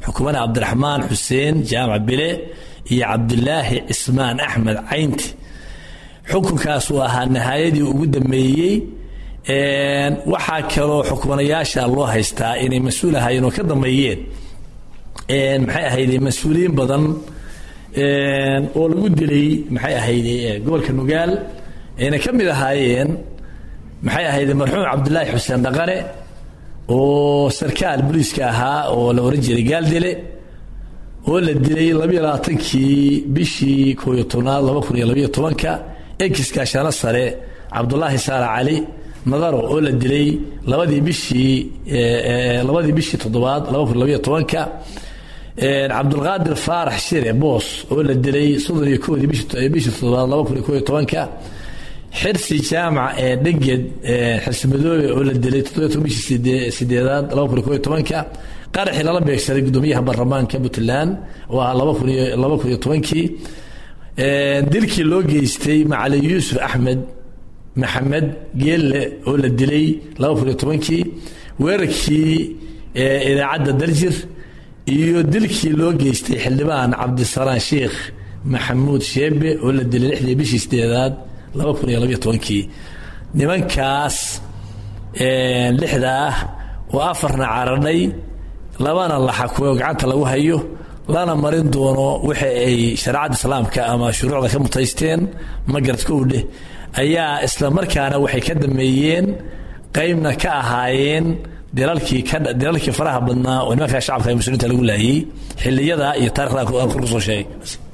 xukumana cabdiraxmaan xuseen jaamac bile iyo cabdilaahi cismaan axmed caynti xukunkaas uu ahaa nihaayadii ugu dambeeyey waxaa kaloo xukmanayaasha loo haystaa inay mas-uul ahaayeen oo ka dambeeyeen maxay ahayde mas-uuliyiin badan oo lagu dilay maxay ahayde gobolka nugaal ayna ka mid ahaayeen maxay ahayde marxuum cabdilaahi xuseen dhaqane oo sarkaal booliiska ahaa oo la oran jiray gaaldile oo la dilay labayo labaatankii bishii kooyo tobnaad laba kun iyo labayo tobanka enkiska shano sare cabdulaahi saala cali nadaro oo la dilay labadii bishii labadii bishii toddobaad laba kun labayo tobanka cabdulqaadir faarax shire boos oo la dilay soddon iyo koodii bishii toddobaad laba kun iyo kooyo tobanka xirsi jaamac ee dhenged xirsi madoobe oo la dilay toddobiyo toban bishii sideedaad laba kun iyo kooyo tobanka qaraxii lala beegsaday gudoomiyaha baarlamaanka puntland oo ah laba kun iyo laba kun iyo tobankii dilkii loo geystay macali yuusuf axmed maxamed geelle oo la dilay laba kun iyo tobankii weerarkii idaacadda daljir iyo dilkii loo geystay xildhibaan cabdisalaan sheikh maxamuud sheebe oo la dilay lixdii bishii sideedaad laba kun iyo labayo tobankii nimankaas lixda ah oo afarna caradhay labana la xakumo gacanta lagu hayo lana marin doono waxa ay shareecadda islaamka ama shuruucda ka mutaysteen magaradka u dheh ayaa isla markaana waxay ka dameeyeen qeybna ka ahaayeen dilalkii dilalkii faraha badnaa oo nimankaa shacabka muslimiinta lagu laayay xiliyada iyo taarikhda kor kusoo sheegay